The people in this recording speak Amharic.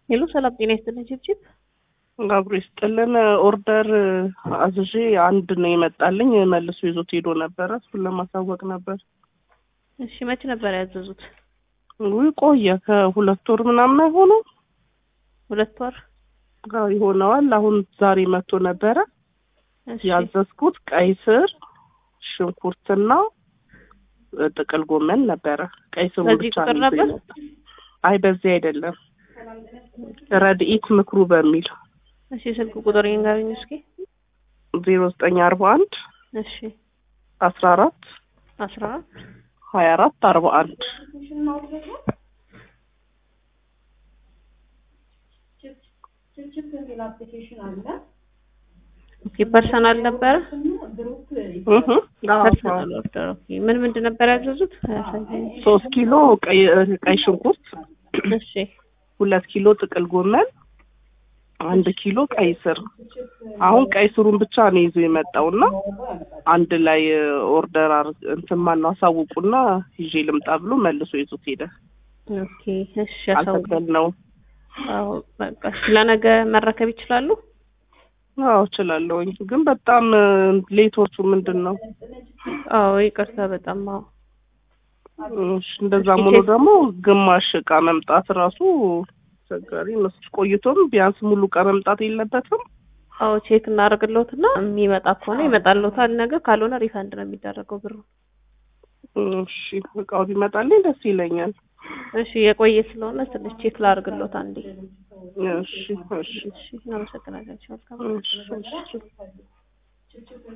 ሄሎ ሰላም ጤና ይስጥልኝ ችብችብ አብሮ ይስጥልን። ኦርደር አዝዤ አንድ ነው የመጣልኝ። መልሶ ይዞት ሄዶ ነበረ። እሱን ለማሳወቅ ነበር። እሺ መቼ ነበር ያዘዙት? ውይ ቆየ፣ ከሁለት ወር ምናምን አይሆነው ሁለት ወር አዎ ይሆነዋል። አሁን ዛሬ መጥቶ ነበረ። እሺ ያዘዝኩት ቀይ ስር፣ ሽንኩርትና ጥቅል ጎመን ነበረ። ቀይ ስሩ በዚህ ብቻ ቁጥር ነው ይዞ ነበር? የመጣው። አይ በዚህ አይደለም፣ ረድኢት ምክሩ በሚል እሺ ስልክ ቁጥር ይንገሩኝ እስኪ። ዜሮ ዘጠኝ አርባ አንድ እሺ አስራ አራት አስራ አራት ሀያ አራት አርባ አንድ ኦኬ ፐርሰናል ነበረ እህ አዎ፣ ፐርሰናል ኦርደር ኦኬ ምን ምንድን ነበር ያዘዙት አሳየኝ ሶስት ኪሎ ቀይ ቀይ ሽንኩርት እሺ ሁለት ኪሎ ጥቅል ጎመን አንድ ኪሎ ቀይ ስር። አሁን ቀይ ስሩን ብቻ ነው ይዞ የመጣውና አንድ ላይ ኦርደር አር እንትን ማነው አሳውቁና ይዤ ልምጣ ብሎ መልሶ ይዞት ሄደ። ኦኬ እሺ ያሳውቁ አልተቀበልነውም። አዎ በቃ እሺ ለነገ መረከብ ይችላሉ አዎ እችላለሁኝ፣ ግን በጣም ሌቶቹ ምንድን ነው? አዎ ይቅርታ በጣም አዎ እሺ፣ እንደዛም ሆኖ ደግሞ ግማሽ እቃ መምጣት ራሱ አስቸጋሪ ነው። ቆይቶም ቢያንስ ሙሉ እቃ መምጣት የለበትም። አዎ ቼክ እናደርግልዎትና የሚመጣ ከሆነ ይመጣልዎታል ነገ ካልሆነ ሪፈንድ ነው የሚደረገው ብሩ እሺ፣ እቃው ቢመጣልኝ ደስ ይለኛል። እሺ የቆየ ስለሆነ ትንሽ ቼክ ላድርግልዎት አንዴ እሺ፣ እሺ፣ እሺ እናመሰግናለን እሺ መልካም እሺ፣ እሺ።